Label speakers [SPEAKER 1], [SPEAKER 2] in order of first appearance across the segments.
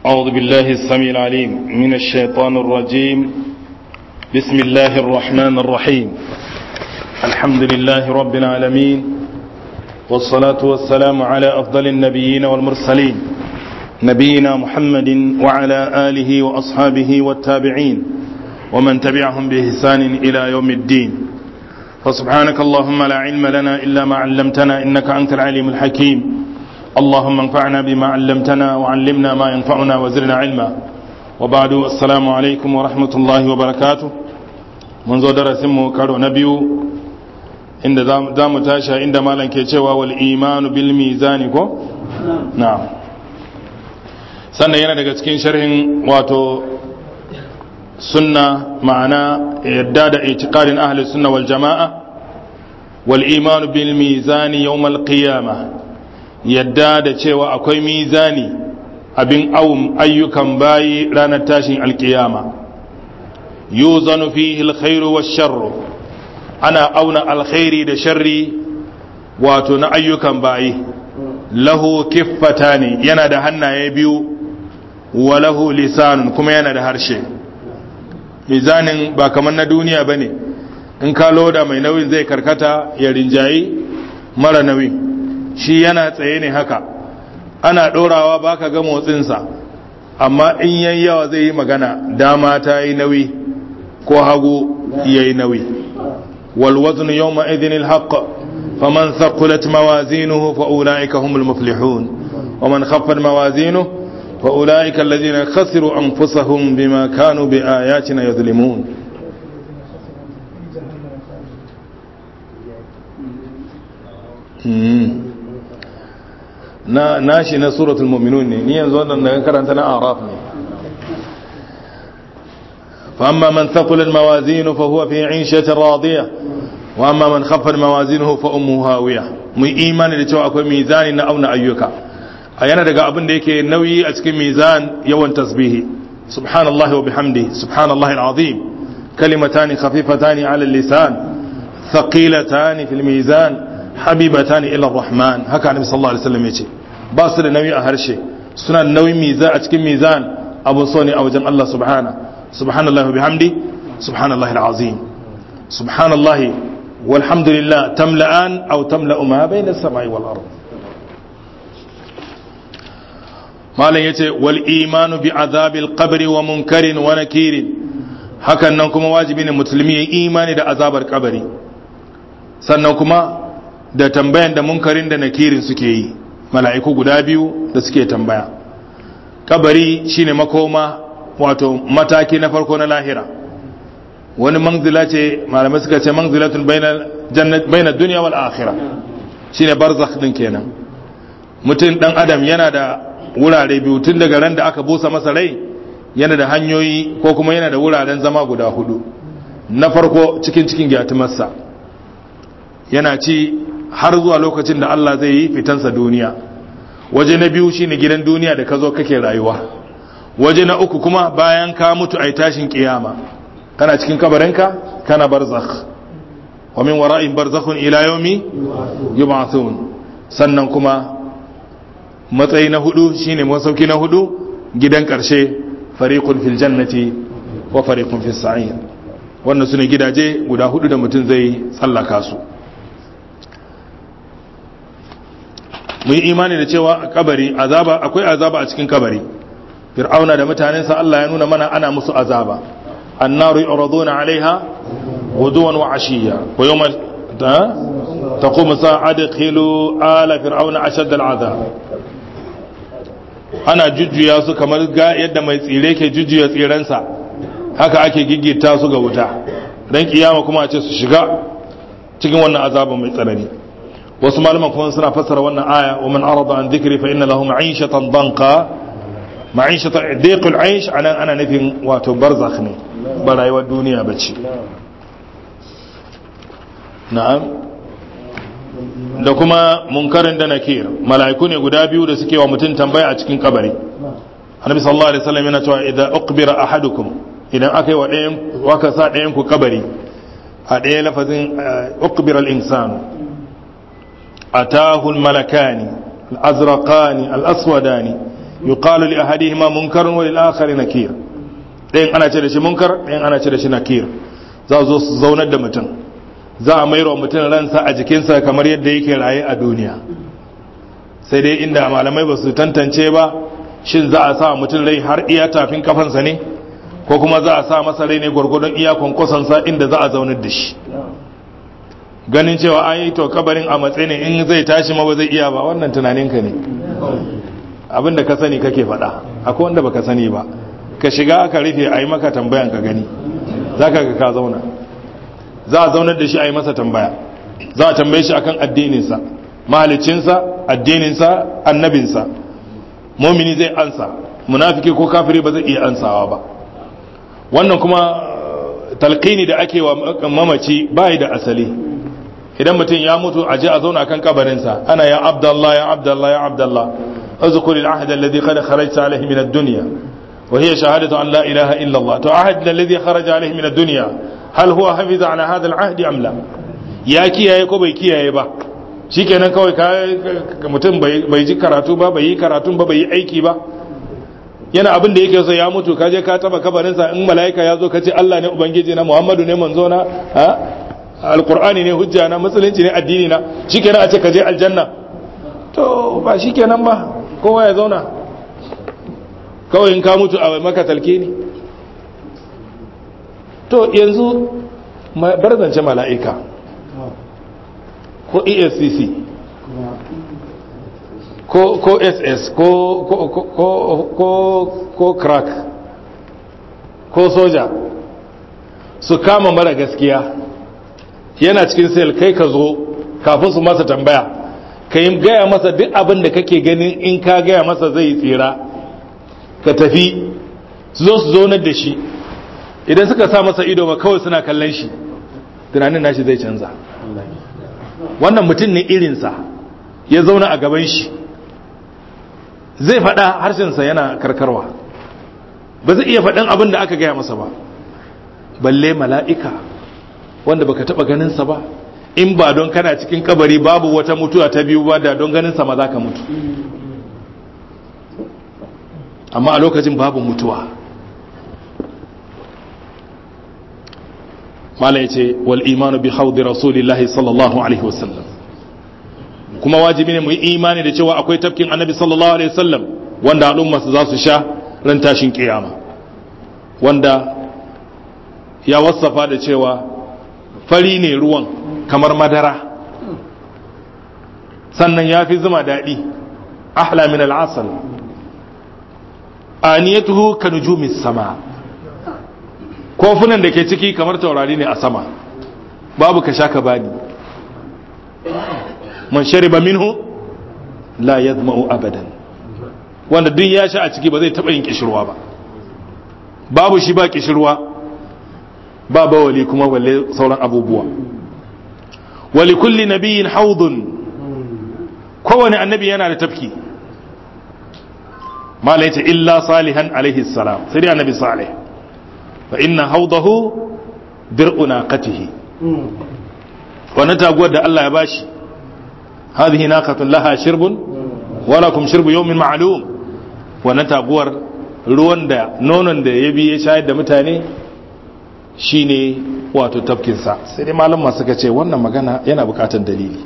[SPEAKER 1] أعوذ بالله السميع العليم من الشيطان الرجيم بسم الله الرحمن الرحيم الحمد لله رب العالمين والصلاة والسلام على أفضل النبيين والمرسلين نبينا محمد وعلى آله وأصحابه والتابعين ومن تبعهم بإحسان إلى يوم الدين فسبحانك اللهم لا علم لنا إلا ما علمتنا إنك أنت العليم الحكيم اللهم انفعنا بما علمتنا وعلمنا ما ينفعنا وزرنا علما وبعد السلام عليكم ورحمة الله وبركاته منذ درسمه كارو نبيو inda za mu tasha inda malam ke cewa wal imanu bil mizani ko na'am sannan yana daga cikin sharhin wato sunna ma'ana yadda da itiqadin ahli sunna wal jama'a wal imanu bil mizani yawm al qiyamah yadda da cewa akwai mizani abin awun ayyukan bayi ranar tashin alkiyama yuzanu fihi alkhairu wash-sharru ana auna alkhairi da sharri wato na ayyukan bayi lahu kiffatani yana da hannaye biyu wa lahu lisanun kuma yana da harshe mizanin ba kamar na duniya bane in ka loda mai nauyin zai karkata ya rinjayi mara nauyi shi yana tsaye ne haka ana ɗorawa ba ka ga motsinsa amma in yayi yawa zai yi magana dama ta yi nauyi ko hagu ya yi nauyi والوزن يومئذ الحق فمن ثقلت موازينه فأولئك هم المفلحون ومن خفت موازينه فأولئك الذين خسروا أنفسهم بما كانوا بآياتنا يظلمون na nashi na suratul mu'minun ne ni yanzu wannan daga karanta na araf ne fa amma man thaqulat mawazinu fa huwa fi 'ishatin radiyah wa amma man khaffat mawazinuhu fa ummuhu hawiya mu imani da cewa akwai mizani na auna ayyuka a yana daga abin da yake nauyi a cikin mizan yawan tasbihi subhanallahi wa bihamdi subhanallahi alazim kalimatani khafifatani ala lisan thaqilatani fil mizan habibatani ila rahman haka annabi sallallahu alaihi wasallam yace ba su da nauyi a harshe suna da nauyin mizan a cikin mizan abun so ne a wajen Allah subhana subhanallahi wa bihamdi subhanallahi alazim subhanallahi walhamdulillah tamla'an aw tamla'u ma bayna as-sama'i wal ard malan yace wal imanu bi azabil qabri wa munkarin wa nakirin hakan nan kuma wajibi ne musulmi ya imani da azabar kabari sannan kuma da tambayan da munkarin da nakirin suke yi mala'iku guda biyu da suke tambaya kabari shine makoma wato mataki na farko na lahira wani manzila ce malamai suka ce manzilatun baina duniya wal akhira shine barzakh din kenan mutum dan adam yana da wurare biyu tun daga ran da aka busa masa rai yana da hanyoyi ko kuma yana da wuraren zama guda hudu na farko cikin cikin gyatumarsa yana ci har zuwa lokacin da Allah zai yi fitansa duniya waje na biyu shine gidan duniya da ka zo kake rayuwa waje na uku kuma bayan ka mutu ai tashin kiyama kana cikin kabarinka kana barzakh wa min wara'in barzakhun ila yawmi yub'athun sannan kuma matsayi na hudu shine masauki na hudu gidan karshe fariqun fil jannati wa fariqun fis sa'ir wannan sune gidaje guda hudu da mutum zai tsallaka su mu yi imani da cewa kabari azaba akwai azaba a cikin kabari fir'auna da mutanensa Allah ya nuna mana ana musu azaba annaru yuraduna alaiha guduwan wa ashiya wa yawma taqum sa'adkhilu ala fir'auna ashad al'azab ana jujjuya su kamar ga yadda mai tsire ke jujjuya tsirensa haka ake gigita su ga wuta dan kiyama kuma a ce su shiga cikin wannan azaba mai tsanani wasu malaman kuma suna fassara wannan aya wa man arada an dhikri fa inna lahu ma'ishatan danqa ma'ishatan dhiqul aish anan ana nufin wato barzakh ne ba rayuwar duniya bace na'am da kuma munkarin da nakir mala'iku ne guda biyu da suke wa mutum tambaya a cikin kabari annabi sallallahu alaihi wasallam yana cewa idan uqbira ahadukum idan aka yi wa ɗayan waka sa ɗayan ku kabari a ɗaya lafazin uqbira al-insanu atahu al-malakani al-azraqani al-aswadani yuqalu li ahadihima munkarun wa lil akhari nakir ɗayan ana ce da shi munkar ɗayan ana ce da shi nakir za zo su zaunar da mutum za a mairo mutum ransa a jikinsa kamar yadda yake raye a duniya sai dai inda malamai ba su tantance ba shin za a sa mutum rai har iya tafin kafansa ne ko kuma za a sa masa rai ne gwargwadon iya kwankwasansa inda za a zaunar da shi ganin cewa an yi to kabarin a matsayi ne in zai tashi ma ba zai iya ba wannan tunaninka ne abinda ka sani kake faɗa akwai wanda baka sani ba ka shiga aka rufe a yi maka tambayan ka gani za ka ga ka zauna za a zaunar da shi a yi masa tambaya za a tambaye shi akan addininsa mahalicinsa addininsa annabinsa mumini zai ansa munafiki ko kafiri ba zai iya ansawa ba wannan kuma talqini da ake wa mamaci bai da asali idan mutum ya mutu a je a zauna kan kabarinsa ana ya abdallah ya abdallah ya abdallah اذكر العهد الذي قد خرجت عليه من الدنيا وهي شهادة أن لا إله إلا الله تعهد الذي خرج عليه من الدنيا هل هو حفظ على هذا العهد أم لا يا kiyaye ko bai kiyaye ba shikenan kawai ka mutum bai ji karatu ba bai yi karatun ba bai yi aiki ba yana abin da yake so ya mutu kaje ka taba kabarinsa in mala'ika ya zo ka ce Allah ne ubangiji na Muhammadu ne manzo na ha alqur'ani ne hujja na musulunci ne addini na shikenan a ce ka je aljanna to ba shikenan ba kowa ya zauna kawai in ka mutu a maka talke ne to yanzu bar zance mala'ika ko escc ko ko ss ko ko ko ko ko crack ko soja su kama mara gaskiya yana cikin sel kai ka zo kafin su masa tambaya ka yi gaya masa duk abin da kake ganin in ka gaya masa zai tsira ka tafi su zo su zonar da shi idan suka sa masa ido ba kawai suna kallon shi tunanin nashi zai canza wannan mutum ne irinsa ya zauna a gaban shi zai faɗa harshensa yana karkarwa ba zai iya faɗin abin da aka gaya masa ba balle mala'ika wanda baka taɓa ganinsa ba in ba don kana cikin kabari babu wata mutuwa ta biyu ba da don ganinsa ma za ka mutu amma a lokacin babu mutuwa mala ya ce wal imanu bi haudi rasulillahi sallallahu alaihi wasallam kuma wajibi ne mu yi imani da cewa akwai tafkin annabi sallallahu alaihi wasallam wanda al'umma su za su sha ran tashin kiyama wanda ya wasafa da cewa fari ne ruwan kamar madara sannan ya fi zuma daɗi ahla min al'asal aniyatuhu ka nujumis sama kofunan da ke ciki kamar taurari ne a sama babu ka sha ka bani man shariba minhu la yadma'u abadan wanda duk ya sha a ciki ba zai taɓa yin kishirwa ba babu shi ba kishirwa ba bawali kuma balle sauran abubuwa wali kulli nabiyin haudun kowane annabi yana da tafki mala yace illa salihan alaihi salam sai dai annabi salih fa inna haudahu dir'u naqatihi wannan taguwar da Allah ya bashi hadhihi naqatun laha shirbun wa lakum shirbu yawmin ma'lum wannan taguwar ruwan da nonon da ya bi ya shayar da mutane shine wato tafkinsa sai dai malam masu ce wannan magana yana bukatar dalili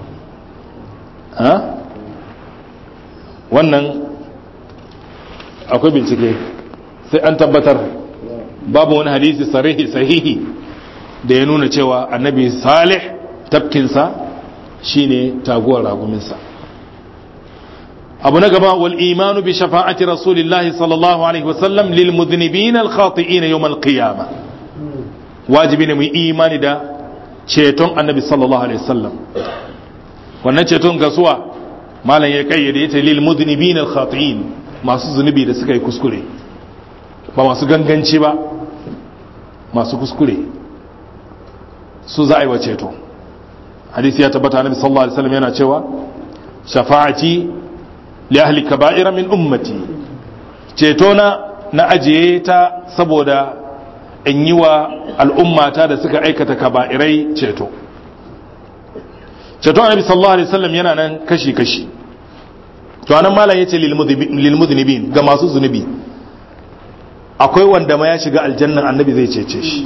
[SPEAKER 1] wannan akwai bincike sai an tabbatar babu wani hadisi sarihi sahihi da ya nuna cewa annabi salih tafkinsa shine taguwar raguminsa abu na gaba wal imanu bi shafa'ati rasulillahi sallallahu alaihi wasallam lil mudhnibin al khati'in yawm al qiyamah wajibi ne mu imani da ceton annabi sallallahu alaihi wasallam wannan ceton gasuwa malam ya kayyade yace lil mudhnibin al khati'in masu zunubi da suka yi kuskure ba masu ganganci ba masu kuskure su za a yi wa ceto hadisi ya tabbata annabi sallallahu alaihi wasallam yana cewa shafa'ati li ahli kaba'ira min ummati ceto na na ajiye ta saboda in yi wa al'ummata da suka aikata kaba'irai ceto ceto annabi sallallahu alaihi wasallam yana nan kashi kashi to anan malam yace lil mudhnibin ga masu zunubi akwai wanda ma ya shiga aljannan annabi zai cece shi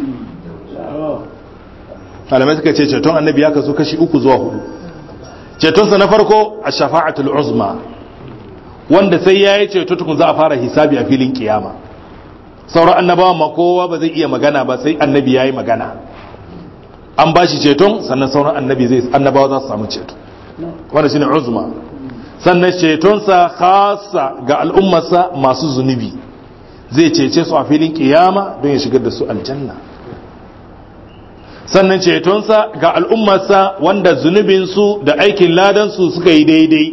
[SPEAKER 1] malamai suka ce ceton annabi ya kaso kashi uku zuwa hudu cetonsa na farko a shafa'atul uzma wanda sai ya yi ceto tukun za a fara hisabi a filin kiyama sauran annabawa ma kowa ba zai iya magana ba sai annabi ya yi magana an ba shi ceton sannan sauran annabi zai annabawa za su samu ceto wanda shine uzma sannan cetonsa khasa ga al'ummarsa masu zunubi zai cece su a filin kiyama don ya shigar da su aljanna sannan cetonsa ga al'ummarsa wanda zunubinsu da aikin ladansu suka yi daidai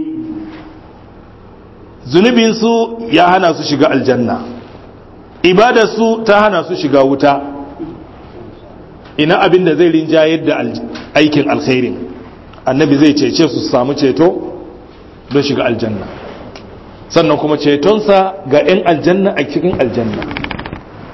[SPEAKER 1] zunubinsu ya hana su shiga aljanna ibadarsu ta hana su shiga wuta ina abin da zai rinjayar da aikin alkhairin annabi zai cece su samu ceto don shiga aljanna sannan kuma cetonsa ga 'yan aljanna a cikin aljanna